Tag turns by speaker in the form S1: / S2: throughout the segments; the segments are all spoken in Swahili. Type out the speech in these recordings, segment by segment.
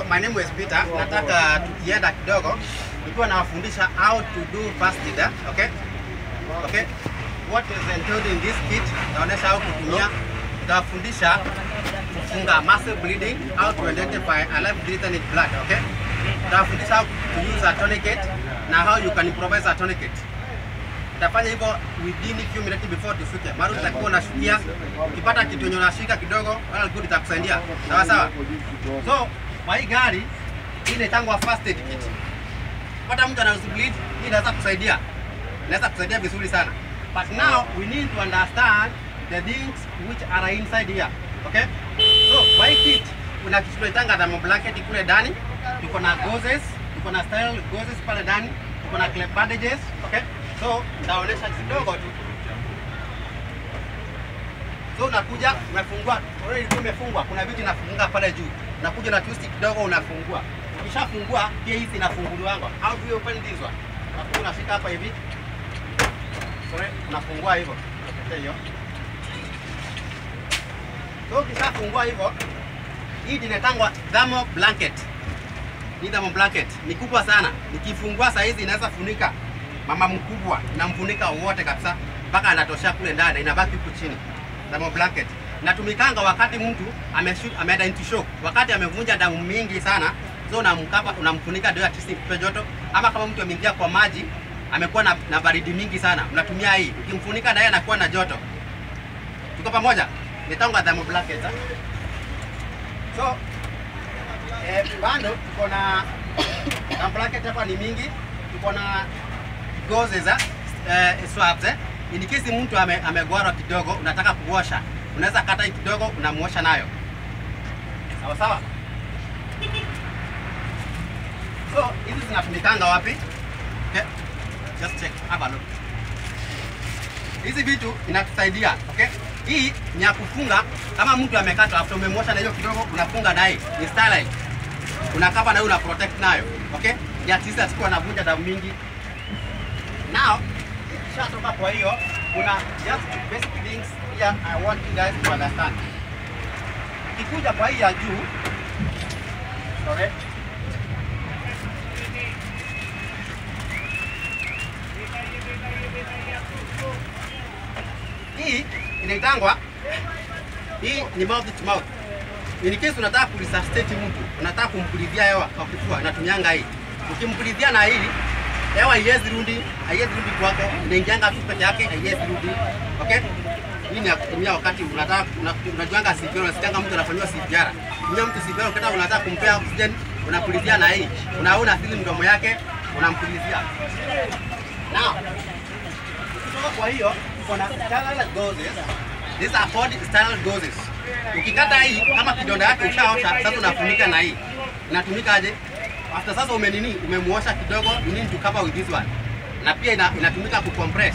S1: So my name is Peter. Nataka tukienda kidogo nikiwa nawafundisha how to do first aid, okay? Okay. What is entailed in this kit? Naonesha how kutumia. Tutawafundisha kufunga muscle bleeding, how to identify a life threatening blood, okay? Tutawafundisha how to use a tourniquet na how you can improvise a tourniquet. Utafanya hivyo within few minutes before tufike. Mara utakuwa unashukia, ukipata kitu yenye unashika kidogo, well good itakusaidia. Sawa sawa? So, kwa hii gari hii inaitangwa first aid kit. Pata mtu ana bleed, hii inaweza kusaidia. Inaweza kusaidia vizuri sana. But now we need to understand the things which are inside here. Okay? So, kwa hii kit kuna kitu tunaitanga thermal blanket kule ndani. Tuko na gauzes, tuko na style gauzes pale ndani, tuko na clip bandages, okay? So, nitaonyesha kidogo tu. So unakuja unafungua, already ilikuwa imefungwa, kuna vitu inafunga pale juu. Unakuja na twist kidogo unafungua. Ukishafungua pia hizi inafunguliwa. How do you open this one? Unakuja unashika hapa hivi. Sorry, unafungua hivyo. Okay, hiyo. So ukishafungua hivyo, hii inatangwa thermal blanket. Hii thermal blanket ni kubwa sana. Nikifungua saa hizi inaweza funika mama mkubwa, inamfunika wote kabisa mpaka anatoshea kule ndani, inabaki huku chini. Thermal blanket natumikanga wakati mtu ameshoot, ameenda into shock, wakati amevunja damu mingi sana, so unamkapa unamfunika ndio atisi mpe joto, ama kama mtu ameingia kwa maji amekuwa na, na baridi mingi sana, unatumia hii, ukimfunika naye anakuwa na joto. Tuko pamoja? Nitanga thermal blanket. ha? So eh, bando tuko na thermal blanket hapa ni mingi, tuko na gauzes eh, eh, swabs eh. In case mtu ame, amegwarwa kidogo, unataka kuosha, unaweza kata hii kidogo, unamuosha nayo. Sawa sawa. So hizi zinatumikanga wapi? Okay. Just check, have a look. Hizi vitu inatusaidia, okay? Hii ni ya kufunga kama mtu amekatwa after umemwosha na hiyo kidogo unafunga naye. Ni sterile. Unakapa na hiyo una protect nayo, okay? Ya tisa sikuwa anavunja damu mingi. Now, ikishatoka kwa hiyo kuna just basic things here I want you guys to understand. Ikikuja kwa hii ya juu, sorry. Hii inaitangwa hii ni mouth to mouth. In case unataka kuresuscitate mtu, unataka kumpulizia hewa kwa kifua, unatumianga hii. Ukimpulizia na hii hewa haiwezi rudi, haiwezi rudi kwako, inaingianga tu peke yake, haiwezi rudi. Okay? Hii ni ya kutumia wakati unataka una- unajuanga CPR, unasikianga mtu anafanyiwa CPR. Tumia mtu CPR ukitaka unataka kumpea oxygen, unapulizia na hii. Unaona asili mdomo yake, unampulizia. Now, kutoka kwa hiyo kuna sterile doses. These are called sterile doses. Ukikata hii kama kidonda yake ushaosha, sasa unafunika na hii. Inatumika aje? After sasa umenini, umemuosha kidogo, you need to cover with this one. Na pia ina, inatumika kucompress.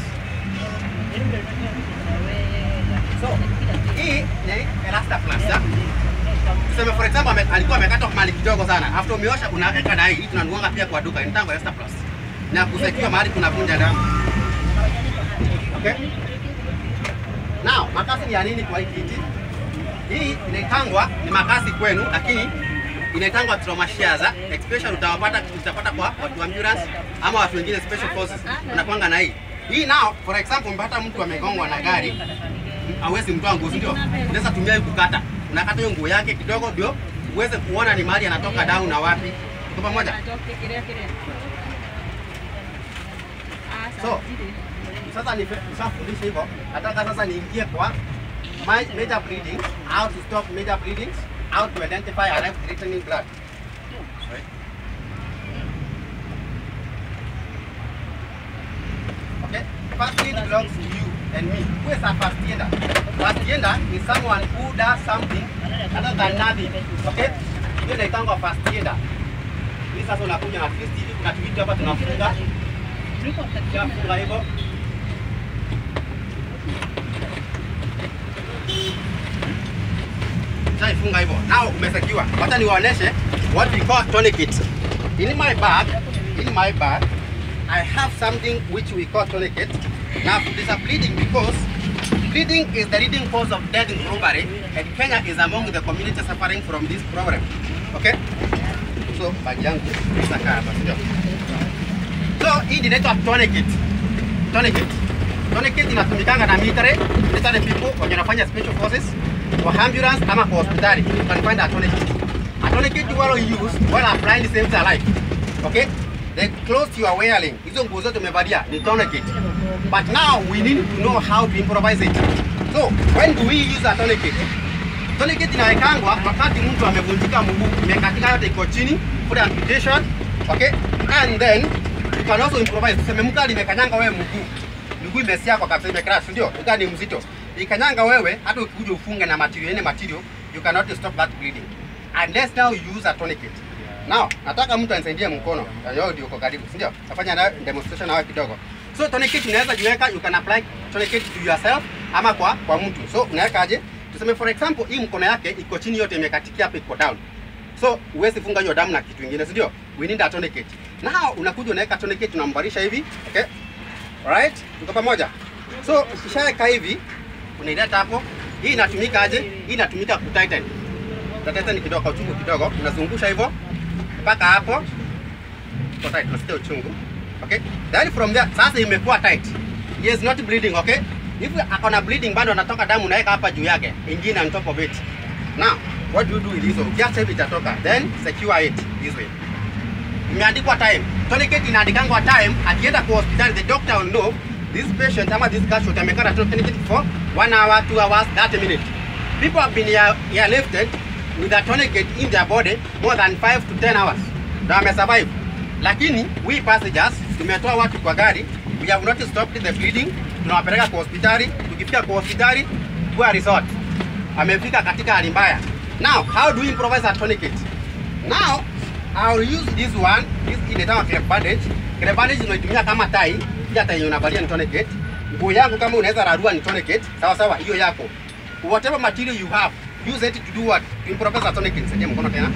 S1: So, hii ni elastoplast. ya. Tuseme for example ame, alikuwa amekata mahali kidogo sana. After umeosha unaweka na hii, hii tunanuanga pia kwa duka, inaitwa elastoplast. Na kusekiwa mahali kuna vunja damu. Okay? Now, makasi ni ya nini kwa hii kiti? Hii inaitangwa ni makasi kwenu, lakini inaitangwa trauma shares, ah. especially utawapata utapata kwa watu wa ambulance ama watu wengine special forces unakwanga na hii. Hii now for example mpata mtu amegongwa na gari hawezi mtoa nguo, si ndio? Unaweza tumia hii kukata. Unakata hiyo nguo yake kidogo ndio uweze kuona ni mahali anatoka down na wapi. Tuko pamoja? So, sasa nishafundisha hivyo, nataka sasa niingie kwa ma- major bleeding, how to stop major bleedings, how to identify a life threatening blood. Sorry. Okay, first aid belongs to you and me. Who is a first aider? First aider is someone who does something other than nothing. Okay, hiyo inaitangwa first aider. Hii sasa unakuja na twist hivi, kuna kitu hapa tunafunga, tunafunga hivyo Shaifunga hivyo. Now umesekiwa. Wacha niwaoneshe what we call tourniquet. In my bag, in my bag, I have something which we call tourniquet. Now there's a bleeding because bleeding is the leading cause of death in robbery and Kenya is among the communities suffering from this problem. Okay? hizo bagi yangu itakaa hapa, sio? So hii ndio inaitwa tourniquet. Tourniquet. Tourniquet inatumikanga na military, military people wenye wanafanya special forces, kwa ambulance ama kwa hospitali. You can find a tourniquet. A tourniquet well used while applying saves a life. Okay? The clothes you are wearing, hizo nguo zote umevalia ni tourniquet. But now we need to know how to improvise it. So, when do we use a tourniquet? Tourniquet inawekangwa wakati mtu amevunjika mguu, imekatika yote iko chini, for amputation, okay? And then you can also improvise. Tuseme mtu alimekanyanga wewe mguu, mguu imesiakwa kabisa, imecrash, ndio? Mguu ni mzito, ikanyanga wewe, hata ukikuja ufunge na material, any material, you cannot stop that bleeding unless now you use a tourniquet. Now, nataka mtu anisaidie mkono. Yao ndio uko karibu, si ndio? Nafanya na demonstration nawe kidogo. So tourniquet unaweza jiweka, you can apply tourniquet to yourself ama kwa kwa mtu. So unaweka aje? Tuseme for example hii mkono yake iko chini yote imekatikia hapa iko down. So huwezi funga hiyo damu na kitu kingine, si ndio? We need a tourniquet. Now unakuja unaweka tourniquet unambarisha hivi, okay? Alright? Tuko pamoja? So ukishaweka hivi unaileta hapo. Hii inatumika aje? Hii inatumika ku tighten. Utatighten kidogo kwa uchungu kidogo, unazungusha hivyo mpaka hapo. Iko tight, unasikia uchungu. Okay? Then from there sasa imekuwa tight. He is not bleeding, okay? If akona bleeding bado anatoka damu unaweka hapa juu yake, ingine on top of it. Now, what do you do with hizo? Ukiacha hivi itatoka, then secure it this way. Imeandikwa time. Tourniquet inaandikangwa time, akienda kwa hospitali the doctor will know this patient ama this casualty amekata tourniquet for 1 hour, 2 hours, 30 minutes. People have been here, here lifted with a tourniquet in their body more than 5 to 10 hours. Na wamesurvive. Lakini we passengers tumetoa watu kwa gari, we have not stopped the bleeding, tunawapeleka kwa hospitali, tukifika kwa hospitali kwa resort. Amefika katika hali mbaya. Now, how do we improvise a tourniquet? Now, I'll use this one, this inaitwa clip bandage. Clip bandage unaitumia kama tai, pia tai unavalia ni tourniquet. Nguo yangu kama unaweza rarua ni tourniquet, sawa sawa, hiyo yako. Whatever material you have, use it to do what? To improvise a tourniquet. Saidia mkono tena.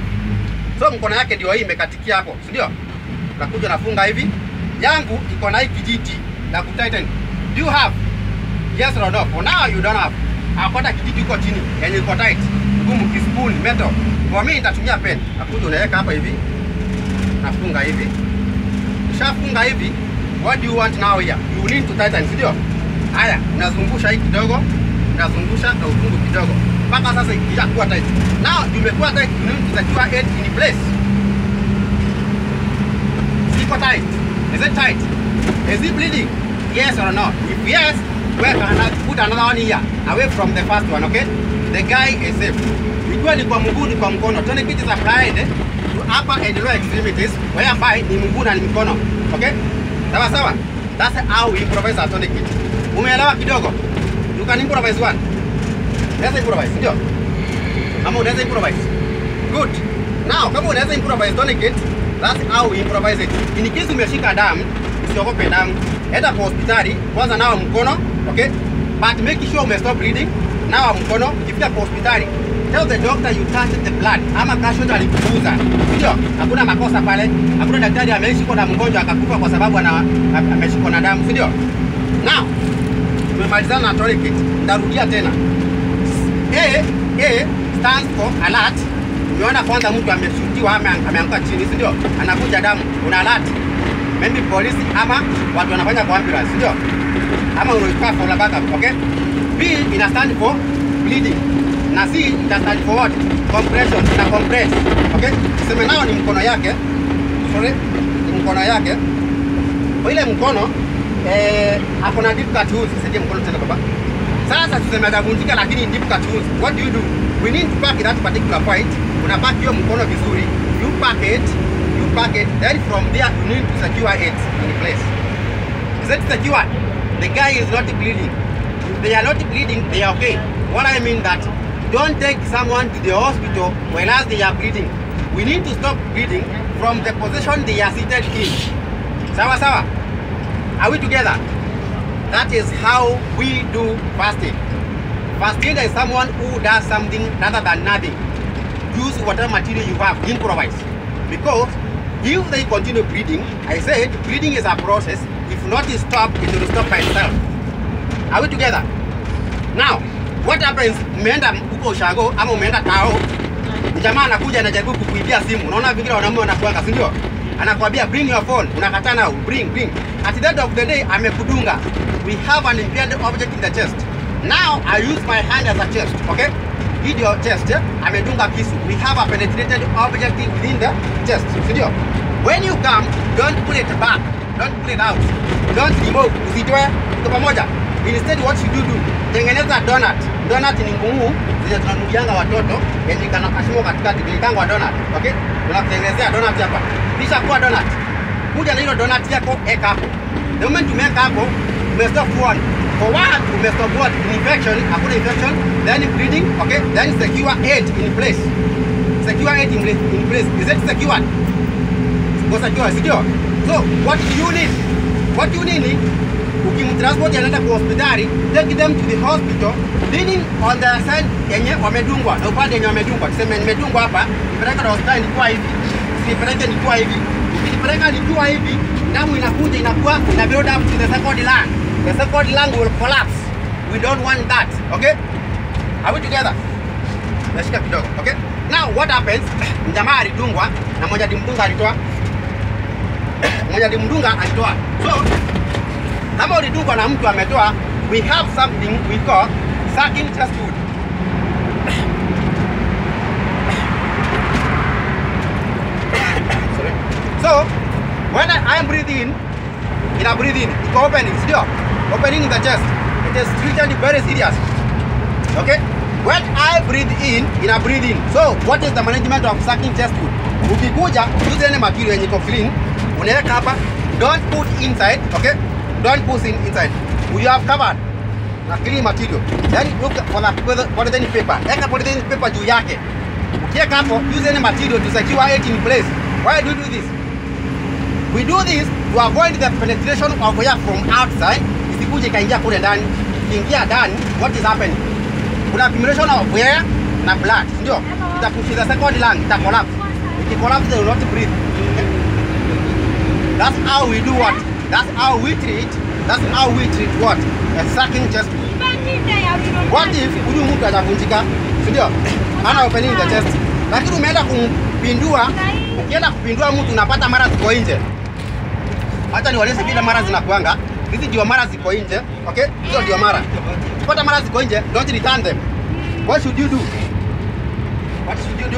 S1: So mkono yake ndio hii imekatikia hapo, si ndio? Nakuja nafunga hivi. Yangu iko na hii kijiti na kutighten. Do you have? Yes or no? For now you don't have. Akota kijiti uko chini yenye iko tight. Ngumu kispoon metal. Kwa mimi nitatumia pen. Nakuja unaweka hapa hivi. Nafunga hivi. Ushafunga hivi. What do you want now here? You need to tighten, si ndio? Haya, unazungusha hii kidogo, unazungusha na ufungu kidogo. Mpaka sasa ikishakuwa tight. Now imekuwa tight, you need to secure it in place. Iko tight. Is it tight? Is it bleeding? Yes or no? If yes, well, put another one here, away from the first one, okay? The guy is safe. Ikiwa ni kwa mguu ni kwa mkono. Tourniquet is applied to upper and lower extremities, whereby ni mguu na ni mkono. Okay? Sawa sawa? That's how we improvise a tourniquet. Umeelewa kidogo? You can improvise one. Unaweza improvise, ndio? Ama unaweza improvise? Good. Now, kama unaweza improvise tourniquet, that's how we improvise it. In case umeshika damu, usiogope damu. Enda kwa hospitali, kwanza nawa mkono, okay? But make sure ume stop bleeding. Nawa mkono, ukifika kwa hospitali, tell the doctor you touched the blood ama casualty alikuguza. Ndio? Hakuna makosa pale. Hakuna daktari ameishikwa na mgonjwa akakufa kwa sababu ana ameshikwa na damu, si ndio? Now, tumemalizana na tourniquet. Nitarudia tena. A, A stands for alert. Umeona kwanza mtu ameshutiwa ama ameanguka chini, si ndio? Anakuja damu, una alert. Maybe polisi ama watu wanafanya kwa ambulance, si ndio? Ama unaitwa for backup, okay? B ina stand for bleeding. Na C ina stand for what? Compression, ina compress. Okay? Tuseme nao ni mkono yake. Sorry, ni mkono yake. Kwa ile mkono eh, ako na deep cut holes. Saidia mkono tena baba. Sasa tuseme atavunjika lakini deep cut holes. What do you do? We need to pack that particular point. Una pack hiyo mkono vizuri. You pack it, you pack it. Then from there you need to secure it in place. Is it secured? The guy is not bleeding. If they are not bleeding, they are okay. What I mean that don't take someone to the hospital whereas they are bleeding. We need to stop bleeding from the position they are seated in. Sawa sawa? Are we together? That is how we do fasting. Fasting is someone who does something rather than nothing. Use whatever material you have, improvise. Because if they continue bleeding, I said bleeding is a process. If not stopped, it will stop by itself. Are we together? Now, what happens? Umeenda huko ushago ama umeenda tao, jamaa anakuja anajaribu kukuibia simu. Unaona vingine wanaume wanakuanga, si ndio? Anakwambia bring your phone, unakataa nao, bring bring. At the end of the day amekudunga. We have an impaired object in the chest. Now I use my hand as a chest, okay? Hii ndio chest, eh? amedunga kisu. We have a penetrated object within the chest, si ndio? When you come, don't pull it back. Don't pull it out. Don't remove. Usitoe. Tuko pamoja. Instead what you do do, tengeneza donut. Donut ni ngumu zenye tunanunulianga watoto yenye kana kashimo katikati inaitangwa donut. Okay? Tunakutengenezea donut hapa. Kisha kuwa donut. Kuja na hilo donut yako eka hapo. The moment umeweka hapo, umestop one. For one, umestop what? Infection, hakuna infection, then bleeding, okay? Then secure eight in place. Secure eight in place. In place. Is it secured? Go secure, secure. So, what do you need? What you need ni ukimtransport anaenda kwa hospitali, take them to the hospital, leaning on the side yenye wamedungwa na upande yenye wamedungwa. Tuseme nimedungwa hapa, nipeleka kwa hospitali nikiwa hivi, usipeleke nikiwa hivi. Ukinipeleka nikiwa hivi, damu inakuja inakuwa ina build up to the second lung. The second lung will collapse. We don't want that. Okay? Are we together? Nashika kidogo. Okay? Now what happens? Mjamaa alidungwa na mmoja alimdunga alitoa mmoja alimdunga alitoa. So kama ulidungwa na mtu ametoa, we have something we call sucking chest wound. Sorry. So when I am breathing in, in a breathing, iko opening, sio? Opening in the chest. It is treated very serious. Okay? When I breathe in, in a breathing. So what is the management of sucking chest wound? Ukikuja, use any material yenye iko clean, unaweka hapa, don't put inside, okay? Don't put in inside. You have covered na clean material. Then look for the polythene paper. Eka polythene paper juu yake. Ukiweka hapo, use any material to secure it in place. Why do you do this? We do this to avoid the penetration of air from outside. Isikuje ikaingia kule ndani. Ikiingia ndani, what is happening? Kuna accumulation of air na blood, ndio? Itapush the second lung, ita collapse. Iki collapse, they will not breathe. Okay? That's how we do what? That's how we treat. That's how we treat what? A sucking chest. What if huyu mtu atavunjika, si ndio? Ana opening the chest. Lakini umeenda kumpindua, ukienda kupindua mtu unapata mara ziko nje. Hata niwaeleze vile mara zinakuanga. Hizi ndio mara ziko nje, okay? Hizo ndio mara. Ukipata mara ziko nje, don't return them. What should you do? What should you do?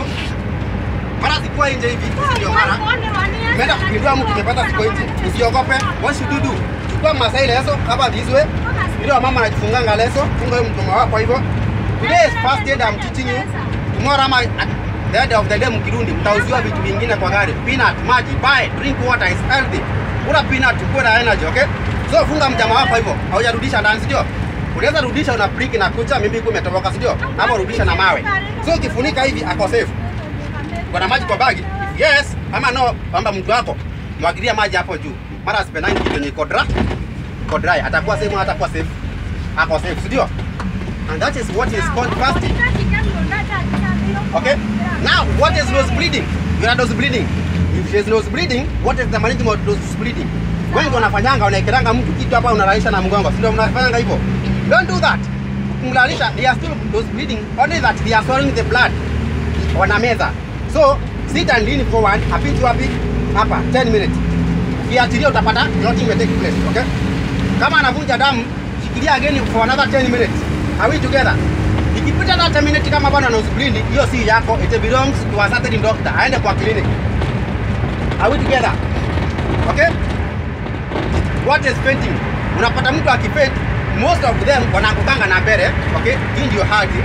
S1: Mara zikuwa nje hivi, hizi ndio mara. Umeenda kupindua mtu umepata ziko nje. Usiogope. What should you do? Chukua masai leso hapa this way. Ile mama anajifunganga leso, funga hiyo mdomo wako hivyo. Today is first aid I'm teaching you. Tomorrow ama at the end of the day mkirudi mtauziwa vitu vingine kwa gari. Peanut, maji, buy, drink water is healthy. Kula peanut ukuwe na energy, okay? So funga mjama wako hivyo. Haujarudisha ndani, si ndio? Unaweza rudisha una prick na kucha mimi iko imetoboka, si ndio? Hapo rudisha na mawe. So ukifunika hivi ako safe. Kuna maji kwa bagi? Yes, ama no, kwamba mtu wako mwagilia maji hapo juu. Mara asipenani kitu yenye iko dry, iko dry, atakuwa safe, atakuwa safe. Ako safe, si ndio? And that is what is called fasting. Okay? Now, what is nose bleeding? You are nose bleeding. If she is nose bleeding, what is the management of nose bleeding? Wengi wanafanyanga wanaekelanga mtu kitu hapa unalalisha na mgongo. Si ndio mnafanyanga hivyo? Don't do that. Ukimlalisha, they are still nose bleeding. Only that they are swallowing the blood. Wanameza. So, sit and lean forward, apiti wapi? Hapa, 10 minutes. Ukiachilia utapata clotting will take place, okay? Kama anavunja damu, shikilia again for another 10 minutes. Are we together? Ikipita that 10 minutes kama bwana nose bleeding, hiyo si yako, it belongs to a certain doctor. Aende kwa clinic. Are we together? Okay? What is fainting? Unapata mtu akifaint, most of them wanaangukanga na mbele, okay? Hii ndio hali.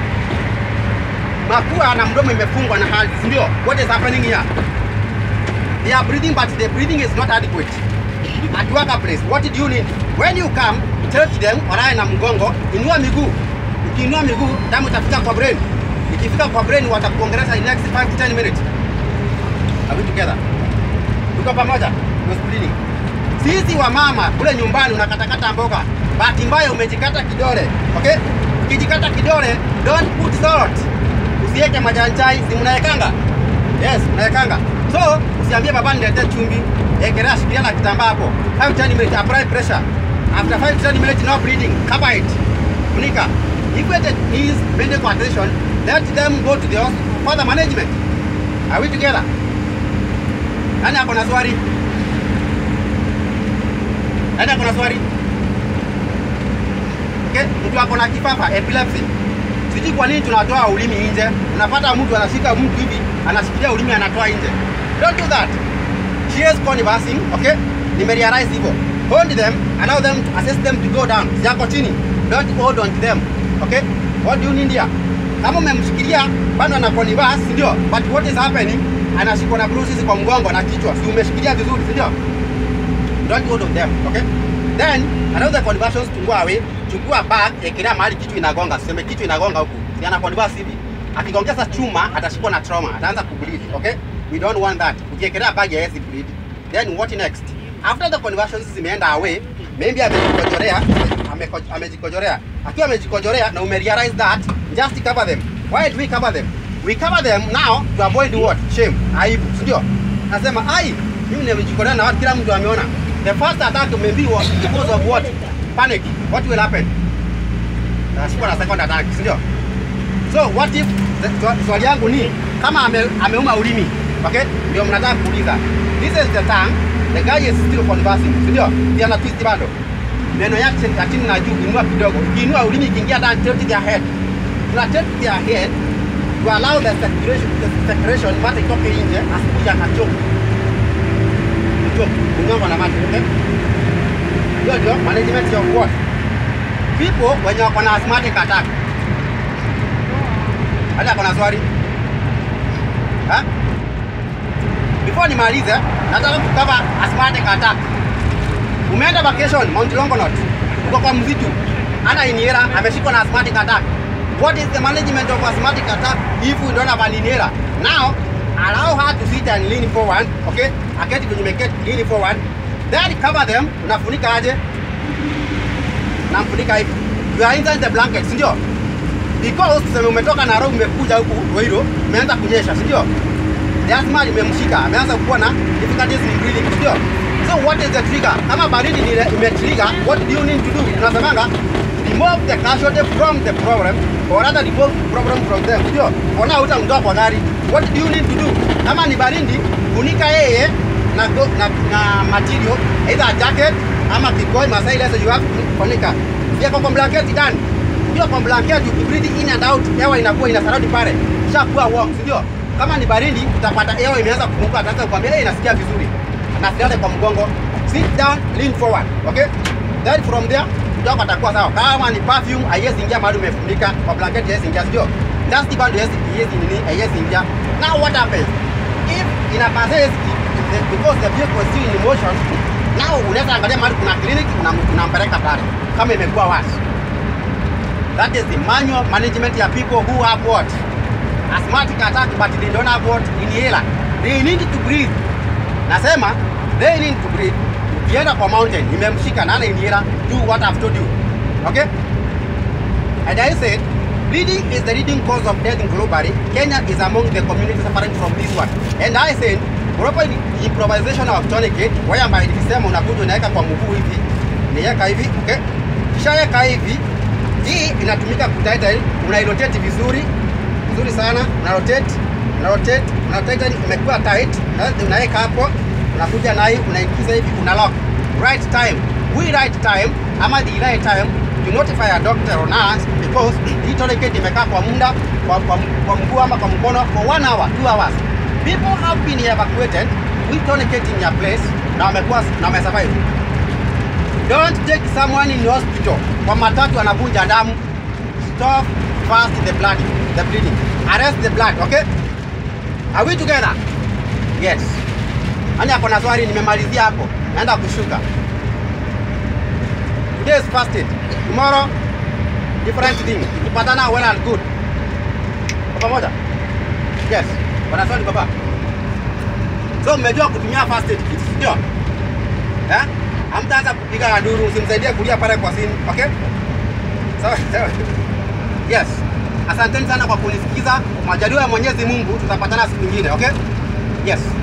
S1: Mapua na mdomo imefungwa na hali, si ndio? What is happening here? They are breathing but the breathing is not adequate. At work place, what do you need? When you come, touch them, walaye na mgongo, inua miguu. Ukiinua miguu, damu itafika kwa brain. Ikifika kwa brain, watakuongelesha in next 5 to 10 minutes. Are we together? Tuko pamoja? Nose bleeding. Sisi wa mama kule nyumbani unakatakata mboga, bahati mbaya umejikata kidole, okay? Ukijikata kidole, don't put salt. Usiweke majani chai, si mnaekanga? Yes, mnaekanga. So, usiambie baba niletee chumvi, ekelea shikilia na kitambaa hapo. 5 10 minutes, apply pressure. After 5 10 minutes, no bleeding, cover it. Funika. If it is medical attention, let them go to the hospital for the management. Are we together? Nani ako na swali? Nani ako na swali? Okay, mtu ako na kifafa epilepsy. Sijui kwa nini tunatoa ulimi nje. Unapata mtu anashika mtu hivi, anashikilia ulimi anatoa nje. Don't do that. She is conversing, okay? Nimerealize hivyo. Hold them, allow them, assist them to go down. Siyako chini. Don't hold on to them. Okay? What do you need here? Kama umemshikilia bado ana converse, si ndio? But what is happening? Anashikwa na bruises kwa mgongo na kichwa. Si umeshikilia vizuri, si ndio? Don't hold on them, okay? Then allow the conversions to go away. Chukua bag, ekelea mahali kichwa inagonga. Sema kichwa inagonga huku. Si ana converse hivi. Akigongeza chuma atashikwa na trauma, ataanza kubleed, okay? We don't want that. Ukiekelea bag ya hesi bleed. Then what next? After the conversions zimeenda away, maybe amejikojorea, ameko- amejikojorea. Akiwa amejikojorea na umerealize that, just cover them. Why do we cover them? We cover them now to avoid what? Shame, aibu, si ndio? Nasema ai, mimi nimejikojorea na watu kila mtu ameona. The first attack maybe was because of what? Panic. What will happen? Nashikwa na second attack, si ndio? So what if the- swa- swali yangu ni kama ame, ameuma ulimi, okay? Ndio mnataka kuuliza. This is the tongue, the guy is still conversing, si ndio? Ndio ana twist bado. Meno yake ya chini na juu inua kidogo. Ukiinua ulimi ikiingia ndani tilt their head. Tuna tilt their head to allow the circulation, the circulation mate itoke nje asikuja akachoka. Choke, kunyongwa na mate, okay? Hiyo ndio management of what? People wenye wako na asthmatic attack. Hata kuna swali? Ha? Before nimalize, nataka kukava asthmatic attack. Umeenda vacation Mount Longonot, uko kwa msitu, ana inhera, ameshikwa na asthmatic attack. What is the management of asthmatic attack if we don't have an inhaler? Now, allow her to sit and lean forward, okay? Aketi kwenye meketi, lean forward. Then cover them, unafunika aje? Namfunika hivi. You are inside the blanket, si ndio? because tuseme umetoka Nairobi umekuja huku Ruiru, umeanza kunyesha, si ndio? The asthma imemshika, ameanza kuwa na difficulties in breathing, si ndio? So what is the trigger? Kama baridi ni imetrigger, what do you need to do? Tunasemanga remove the casualty from the problem or rather remove problem from them, si ndio? Ona utamtoa kwa gari. What do you need to do? Kama ni baridi, funika yeye na, go, na, na material either a jacket ama kikoi Masai leso you have to funika. Pia kwa blanketi ndani ndio kwa blanketi ukibreathe in and out hewa inakuwa ina surround pale ishakuwa warm si ndio kama ni baridi utapata hewa imeanza kufunguka ataanza kukwambia hey, inasikia vizuri na silale kwa mgongo sit down lean forward okay then from there mdogo atakuwa sawa kama ni perfume haiwezi ingia mahali umefunika kwa blanketi haiwezi ingia si ndio dust band haiwezi haiwezi nini haiwezi ingia now what happens if ina passes because the vehicle is still in motion now unaweza angalia mahali kuna clinic unam- unampeleka pale kama imekuwa worse That is the manual management ya people who have what? Asthmatic attack but they don't have what? Inhaler. They need to breathe. Nasema they need to breathe. Ukienda kwa mountain, imemshika na ana inhaler, do what I've told you. Okay? And I said, bleeding is the leading cause of death globally. Kenya is among the communities suffering from this one. And I said, proper improvisation of tourniquet, whereby nilisema unakuja unaweka kwa mguu hivi, niweka hivi, okay? Kishaweka hivi, hii inatumika kutighten, unairotate vizuri vizuri sana, una rotate, una rotate, una tighten, imekuwa tight, na unaweka hapo, unakuja nayo unaingiza hivi, una lock. Right time, we right time ama the right time to notify a doctor or nurse because hii tourniquet imekaa kwa muda kwa, kwa, kwa mguu ama kwa mkono for one hour, two hours. People have been evacuated with tourniquet in your place na wamekuwa na wamesurvive. Don't take someone in hospital kwa matatu anavunja damu. Stop fast the blood, the bleeding. Arrest the blood, okay? Are we together? Yes. Ani ako na swali nimemalizia hapo. Naenda kushuka. Today is fasted. Tomorrow different thing. Tukipatana well and good. Kwa pamoja? Yes. Wana swali baba. So mmejua kutumia fasted kit, ndio? Eh? Hamtaanza kupiga nduru, usimsaidie kulia pale kwa simu, okay? Sawa, sawa. Yes. Asanteni sana kwa kunisikiza. Majaliwa ya Mwenyezi Mungu tutapatana siku nyingine, okay? Yes.